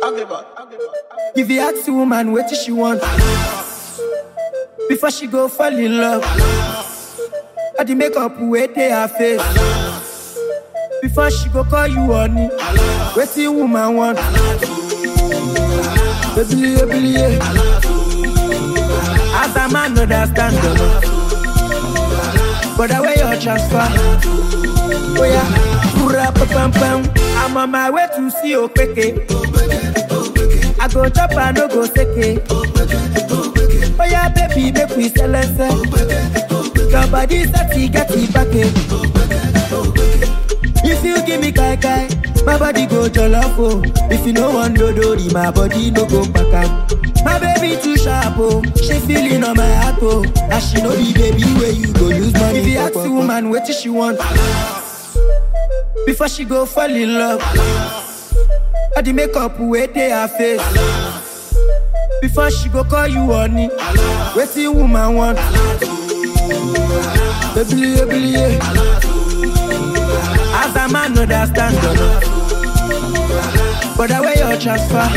If you ask the woman what she want before she go fall in love, all the makeup wey dey her face before she go call you honey. Wetin woman want? Ebili ebili ye. As a man understand them, but the way you transfer, oh yeah, pura pa pam pam. I'm on my way to see Opeke. I go chop and no go seke. Oh yeah, baby, make we sell and sell. Your body sexy, get it back in. If you give me kai kai, my body go jollof oh. If you no want dodori, my body no go back up. My baby too sharp oh, she feeling on my heart oh. And she know the baby where you go use money. If you ask the woman what she want, before she go fall in love, all the makeup wey dey her face. Before she go call you honey, wetin woman want? Ebili ebili ye. As a man understand them, but the way you transfer.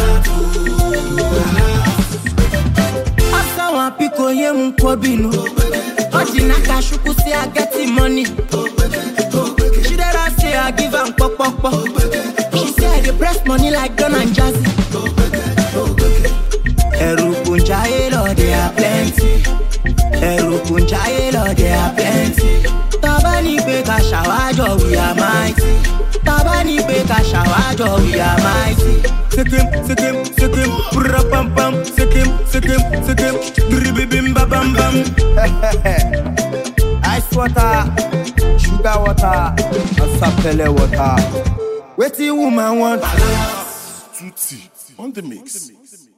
Asa wan piko ye mu kwabinu. Oji naka shuku say I get the money. She dare say I give am pop pop pop. She say I dey press money like Don and Jazzy. Ẹ̀rù kò ń jayé lọ, they are plenty. Ẹ̀rù kò ń jayé lọ, they are plenty. Tọ́ba ní pé ká ṣàwájọ, we are mighty. Tọ́ba ní pé ká ṣàwájọ, we are mighty. Sikim, sikim, sikim, pura pam pam, sikim, sikim, sikim, dribibim ba bam bam. Ice water, sugar water, and sapele water. Wetin woman want? Tutti on the mix.